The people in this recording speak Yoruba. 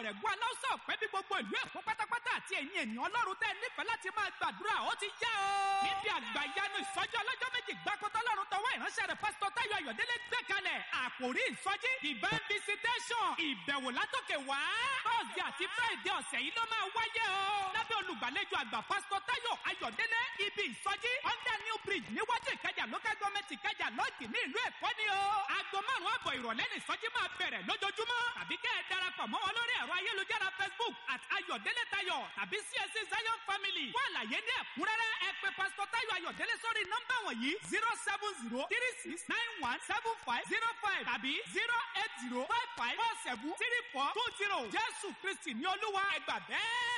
ọ̀rẹ́gun aláùsà ọ̀pẹ́ bí gbogbo ìlú èkó pátápátá àti ẹ̀yin ènìyàn ọlọ́run tẹ́ nífẹ̀ẹ́ láti máa gbàdúrà ó ti yá o. níbi àgbà ìyanu ìsọjí ọlọ́jọ́ méjì gbàkọ́tọ́ lọ́run tọwọ́ ìránṣẹ́ rẹ̀ pásítọ̀ táyọ̀ ayọ̀délé gbé kalẹ̀ àkòrí ìsọjí divine visitation ìbẹ̀wò látòkè wá. thursday àti friday ọ̀sẹ̀ yìí ló máa wáyé o. lábẹ́ olùgbàlejò àgbà pásítọ̀ táyọ̀ ayọ̀délé ibi ìsọjí under new bridge níwájú ìkẹjà local government ìkẹjà lọ́ọ̀gì ní ìlú èkó ni o. aago márùn-ún àbọ̀ ìrọ̀lẹ́ ní ìsọjí máa bẹ̀rẹ̀ lójoojúmọ́. tàbí kẹ́ ẹ darapọ̀ mọ́ wọn lórí ẹ̀rọ ayélujára facebook at ayọ̀délé tayọ̀ tàbí csc zion family. fún àlàyé ní ẹ̀kúnrẹ́rẹ́ ẹ pè pásítọ̀ táyọ̀ ayọ̀délé sórí nọ́mbà wọ̀nyí zero seven zero three six nine one seven five zero five tàbí zero eight zero five five four seven three four two zero jésù kristi ní olúwa ẹgbà bẹ́ẹ̀.